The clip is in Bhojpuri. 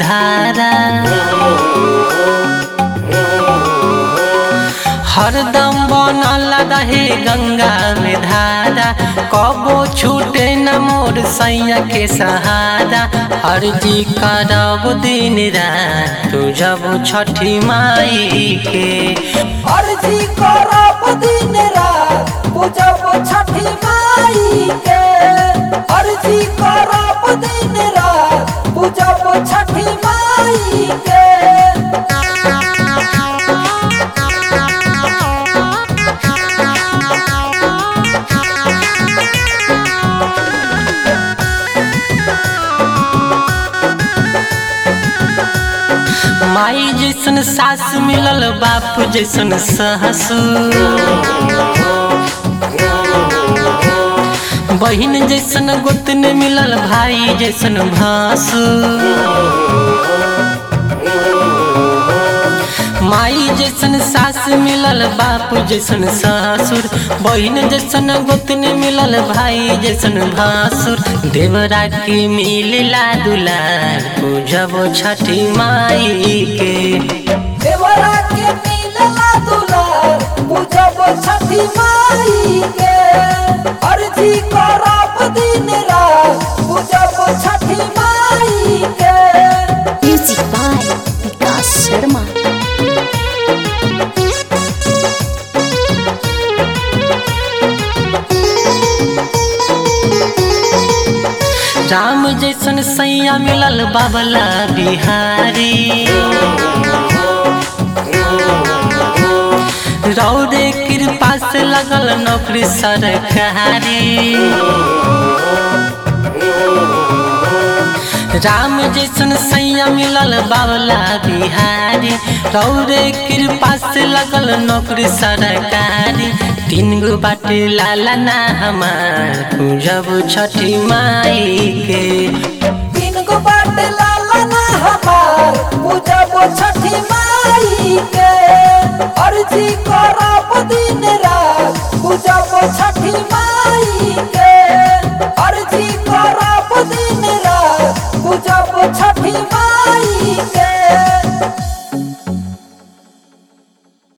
धारा हरदम बनल रहे गंगा में धारा कबो छूटे न मोर सैया के सहारा अर्जी करब दिन रात तू जब छठी माई के अर्जी करब दिन रात पूजब छठी माई के अर्जी करब दिन रात पूजब छठी माई के माई जैसन सास मिलल बाप जैसन ससुर बहिन जैसन गोतन मिलल भाई जैसन भासुर माई जैसन सास मिलल बाप जैसन ससुर बहिन जैसन गोतन मिलल भाई जैसन भासुर देवरा के मिलला दुलार पूजब छठी माई के देवरा के मिलला दुलार पूजब छठी माई के अर्जी करब दिन रात पूजब छठी माई के Music by Vikas Sharma. Ram जैसन सैया मिलल बाबला बिहारी रौदे कृपा से लगल नौकरी सरकारी राम जैसन सैया मिलल बाबला बिहारी रौदे कृपा से लगल नौकरी सरकारी तीन गो बाटे लाला ना हमार पूजब छठी माई के तीन गो बाट लाला ना हमार पूजब छठी माई के अर्जी